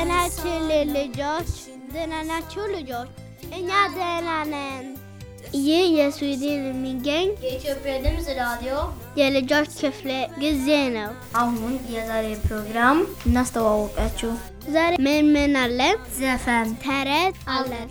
ናችን ልጆች? ደህና ናችሁ ልጆች? እኛ ደህና ነን። ይህ የስዊድን የሚገኝ የኢትዮጵያ ድምፅ ራዲዮ የልጆች ክፍለ ጊዜ ነው። አሁን የዛሬ ፕሮግራም እናስተዋወቃችሁ። ዛሬ ምን ምን አለን? ዘፈን ተረት አለን።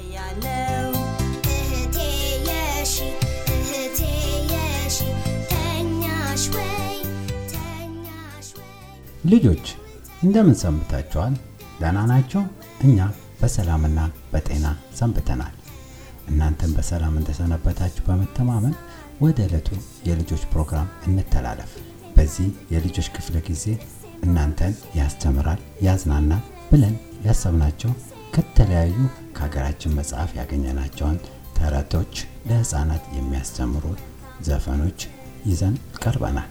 እህቴ የሺ እህቴ የሺ ተኛሽ ወይ ተኛሽ ወይ ልጆች እንደምን ሰንብታችኋል? ደህና ናቸው? እኛ በሰላምና በጤና ሰንብተናል። እናንተም በሰላም እንደሰነበታችሁ በመተማመን ወደ ዕለቱ የልጆች ፕሮግራም እንተላለፍ። በዚህ የልጆች ክፍለ ጊዜ እናንተን ያስተምራል፣ ያዝናናል ብለን ያሰብናቸው ከተለያዩ ከሀገራችን መጽሐፍ ያገኘናቸውን ተረቶች፣ ለህፃናት የሚያስተምሩ ዘፈኖች ይዘን ቀርበናል።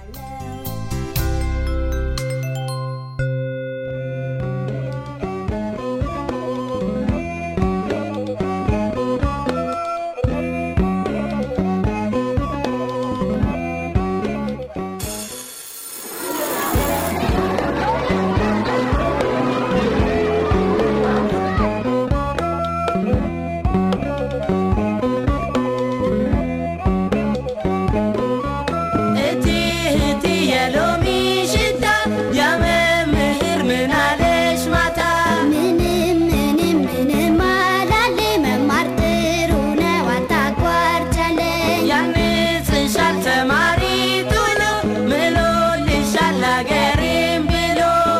እቲ እቲ የሎሚ ሽታ የመምህር ምን አለሽ ማታ ምንም ምንም ምንም አላለ መማር ጥሩ ነው አታቋርጫለኝ ያንጽሻል ተማሪ ቶሎ ምሎልሻል አገሬም ብሎ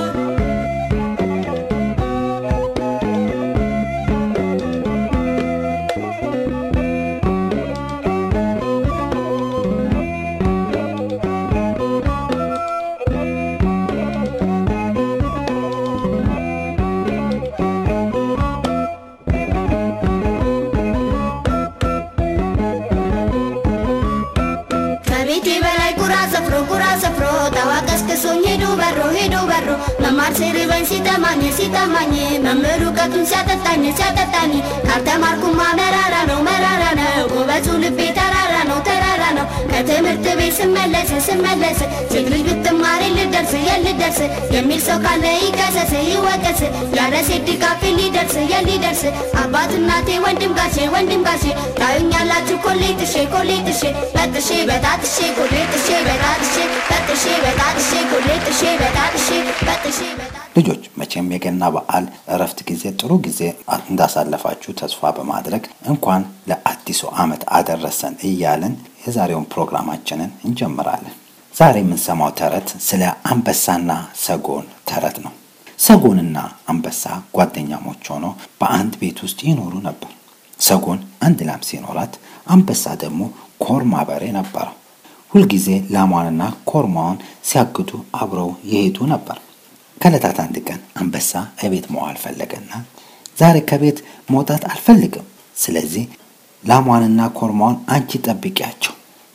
ከቤቴ በላይ ቁራ ሰፍሮ ቁራ ሰፍሮ ጠዋ ቀስቅሶኝ ሄዶ በሮ ሄዶ በሮ መማር ሲርበኝ ሲጠማኝ ሲጠማኝ መምህር እውቀቱን ሲያጠጣኝ ሲያጠጣኝ ካልተማርኩማ መራራ ነው መራራ ነው ጎበዙ ልቤ ተራራ ነው ተራራ ነው ከትምህርት ቤት ስመለስ ስመለስ ሴት ልጅ ብትማር ልደርስ የልደርስ የሚል ሰው ካለ ይቀሰስ ይወቀስ ያለ ሴት ድጋፍ ሊደርስ የሊደርስ አባት እናቴ ወንድም ጋሼ ወንድም ጋሼ ታዩኛላችሁ ኮሌ ጥሼ ኮሌ ጥሼ በጥሼ በጣጥሼ ኮሌ ጥሼ በጣጥሼ በጥሼ በጣጥሼ ኮሌ ጥሼ በጣጥሼ በጥሼ በጣጥሼ ልጆች መቼም የገና በዓል እረፍት ጊዜ ጥሩ ጊዜ እንዳሳለፋችሁ ተስፋ በማድረግ እንኳን ለአዲሱ ዓመት አደረሰን እያልን የዛሬውን ፕሮግራማችንን እንጀምራለን። ዛሬ የምንሰማው ተረት ስለ አንበሳና ሰጎን ተረት ነው። ሰጎንና አንበሳ ጓደኛሞች ሆነው በአንድ ቤት ውስጥ ይኖሩ ነበር። ሰጎን አንድ ላም ሲኖራት፣ አንበሳ ደግሞ ኮርማ በሬ ነበረው። ሁልጊዜ ላሟንና ኮርማውን ሲያግዱ አብረው ይሄዱ ነበር። ከዕለታት አንድ ቀን አንበሳ እቤት መዋል ፈለገና ዛሬ ከቤት መውጣት አልፈልግም፣ ስለዚህ ላሟንና ኮርማውን አንቺ ጠብቂያቸው፣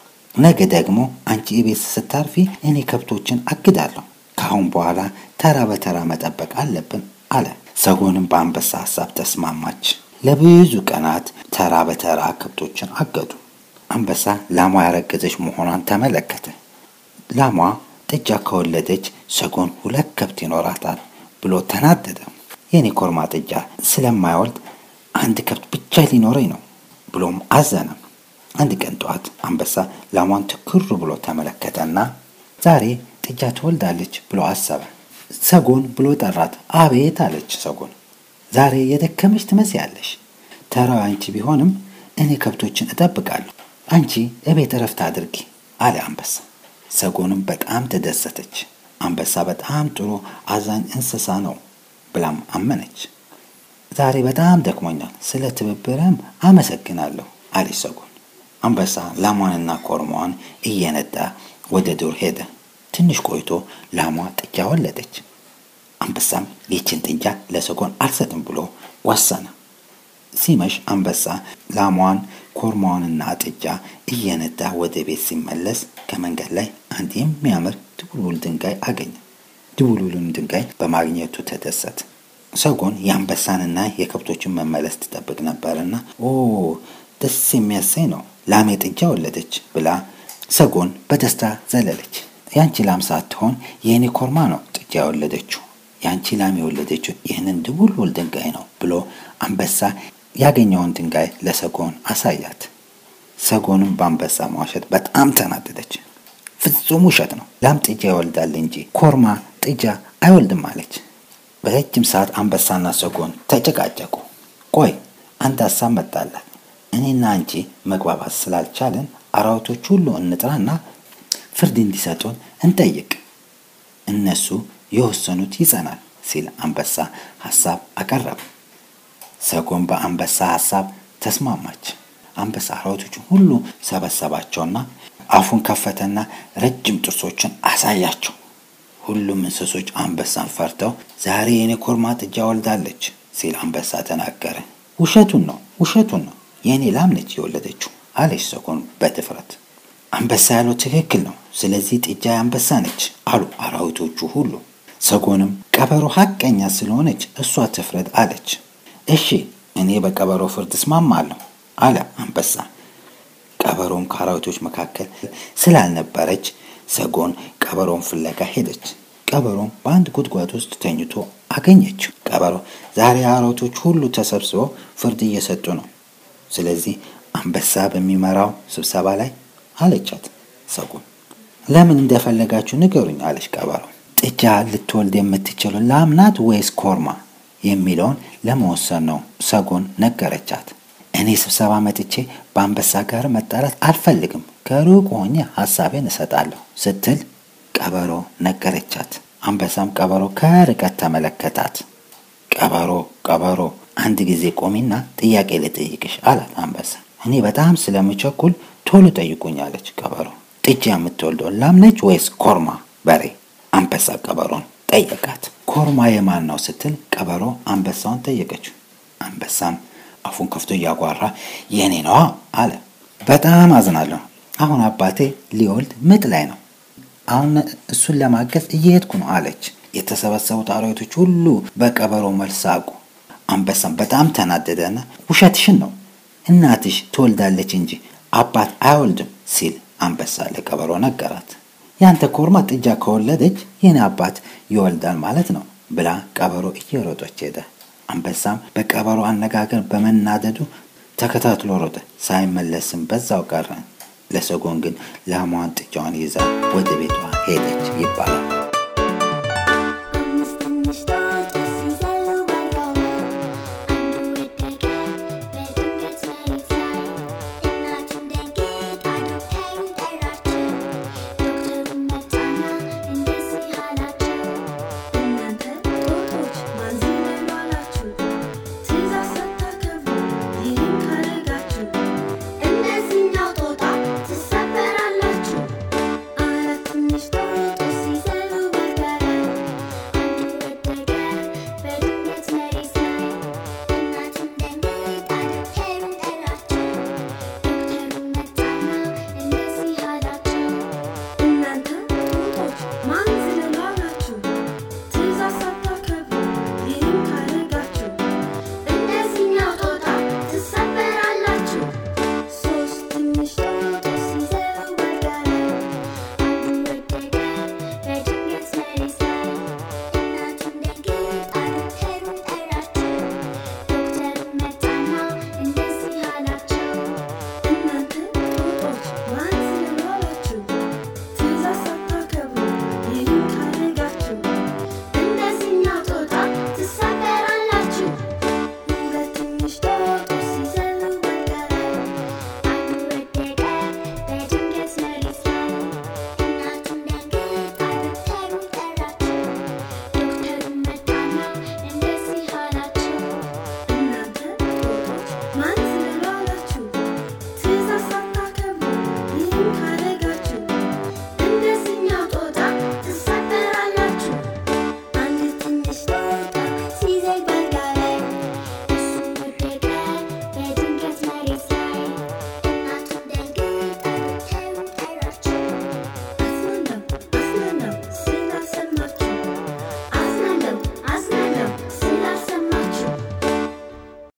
ነገ ደግሞ አንቺ እቤት ስታርፊ እኔ ከብቶችን አግዳለሁ። ከአሁን በኋላ ተራ በተራ መጠበቅ አለብን አለ። ሰጎንም በአንበሳ ሀሳብ ተስማማች። ለብዙ ቀናት ተራ በተራ ከብቶችን አገዱ። አንበሳ ላሟ ያረገዘች መሆኗን ተመለከተ። ላሟ ጥጃ ከወለደች ሰጎን ሁለት ከብት ይኖራታል ብሎ ተናደደ። የኔ ኮርማ ጥጃ ስለማይወልድ አንድ ከብት ብቻ ሊኖረኝ ነው ብሎም አዘነ። አንድ ቀን ጠዋት አንበሳ ላሟን ትክር ብሎ ተመለከተና ዛሬ ጥጃ ትወልዳለች ብሎ አሰበ። ሰጎን ብሎ ጠራት። አቤት አለች ሰጎን። ዛሬ የደከመች ትመስያለሽ። ተራው አንቺ ቢሆንም እኔ ከብቶችን እጠብቃለሁ። አንቺ እቤት እረፍት አድርጊ አለ አንበሳ። ሰጎንም በጣም ተደሰተች። አንበሳ በጣም ጥሩ አዛኝ እንስሳ ነው ብላም አመነች። ዛሬ በጣም ደክሞኛል፣ ስለ ትብብርም አመሰግናለሁ አለች ሰጎን። አንበሳ ላሟንና ኮርማዋን እየነዳ ወደ ዱር ሄደ። ትንሽ ቆይቶ ላሟ ጥጃ ወለደች። አንበሳም ይችን ጥጃ ለሰጎን አልሰጥም ብሎ ወሰነ። ሲመሽ አንበሳ ላሟን ኮርማዋንና ጥጃ እየነዳ ወደ ቤት ሲመለስ ከመንገድ ላይ አንድ የሚያምር ድቡልቡል ድንጋይ አገኘ። ድቡልቡልም ድንጋይ በማግኘቱ ተደሰተ። ሰጎን የአንበሳንና የከብቶችን መመለስ ትጠብቅ ነበርና ኦ ደስ የሚያሰኝ ነው፣ ላሜ ጥጃ ወለደች ብላ ሰጎን በደስታ ዘለለች። ያንቺ ላም ሳትሆን የእኔ ኮርማ ነው ጥጃ የወለደችው ያንቺ ላም የወለደችው ይህንን ድቡልቡል ድንጋይ ነው ብሎ አንበሳ ያገኘውን ድንጋይ ለሰጎን አሳያት። ሰጎንም በአንበሳ መዋሸት በጣም ተናደደች። ፍጹም ውሸት ነው፣ ላም ጥጃ ይወልዳል እንጂ ኮርማ ጥጃ አይወልድም አለች። በረጅም ሰዓት አንበሳና ሰጎን ተጨቃጨቁ። ቆይ አንድ ሀሳብ መጣላት። እኔና አንቺ መግባባት ስላልቻለን አራዊቶች ሁሉ እንጥራና ፍርድ እንዲሰጡን እንጠይቅ፣ እነሱ የወሰኑት ይጸናል ሲል አንበሳ ሀሳብ አቀረበ። ሰጎን በአንበሳ ሀሳብ ተስማማች። አንበሳ አራዊቶችን ሁሉ ሰበሰባቸውና አፉን ከፈተና ረጅም ጥርሶችን አሳያቸው። ሁሉም እንስሶች አንበሳን ፈርተው ዛሬ የኔ ኮርማ ጥጃ ወልዳለች ሲል አንበሳ ተናገረ። ውሸቱን ነው ውሸቱን ነው የእኔ ላም ነች የወለደችው አለች ሰጎን በድፍረት። አንበሳ ያለው ትክክል ነው፣ ስለዚህ ጥጃ የአንበሳ ነች አሉ አራዊቶቹ ሁሉ። ሰጎንም ቀበሮ ሀቀኛ ስለሆነች እሷ ትፍረድ አለች። እሺ እኔ በቀበሮ ፍርድ እስማማለሁ አለ አንበሳ። ቀበሮም ከአራዊቶች መካከል ስላልነበረች ሰጎን ቀበሮን ፍለጋ ሄደች። ቀበሮም በአንድ ጉድጓድ ውስጥ ተኝቶ አገኘችው። ቀበሮ ዛሬ አራዊቶች ሁሉ ተሰብስበው ፍርድ እየሰጡ ነው፣ ስለዚህ አንበሳ በሚመራው ስብሰባ ላይ አለቻት። ሰጎን ለምን እንደፈለጋችሁ ንገሩኝ አለች ቀበሮ። ጥጃ ልትወልድ የምትችለው ላም ናት ወይስ ኮርማ የሚለውን ለመወሰን ነው ሰጎን ነገረቻት። እኔ ስብሰባ መጥቼ በአንበሳ ጋር መጣላት አልፈልግም፣ ከሩቅ ሆኜ ሀሳቤን እሰጣለሁ ስትል ቀበሮ ነገረቻት። አንበሳም ቀበሮ ከርቀት ተመለከታት። ቀበሮ ቀበሮ አንድ ጊዜ ቆሚና ጥያቄ ልጠይቅሽ አላት አንበሳ። እኔ በጣም ስለምቸኩል ቶሎ ጠይቁኝ አለች ቀበሮ። ጥጃ የምትወልደው ላም ነች ወይስ ኮርማ በሬ? አንበሳ ቀበሮን ጠየቃት። ኮርማ የማን ነው ስትል ቀበሮ አንበሳውን ጠየቀችው። አንበሳም አፉን ከፍቶ እያጓራ የኔ ነዋ አለ። በጣም አዝናለሁ። አሁን አባቴ ሊወልድ ምጥ ላይ ነው። አሁን እሱን ለማገዝ እየሄድኩ ነው አለች። የተሰበሰቡት አራዊቶች ሁሉ በቀበሮ መልስ ሳቁ። አንበሳም በጣም ተናደደና ውሸትሽን ነው እናትሽ ትወልዳለች እንጂ አባት አይወልድም ሲል አንበሳ ለቀበሮ ነገራት። ያንተ ኮርማ ጥጃ ከወለደች የኔ አባት ይወልዳል ማለት ነው ብላ ቀበሮ እየሮጠች ሄደ። አንበሳም በቀበሮ አነጋገር በመናደዱ ተከታትሎ ሮጠ። ሳይመለስም በዛው ቀረ። ለሰጎን ግን ላሟን ጥጃዋን ይዛ ወደ ቤቷ ሄደች ይባላል።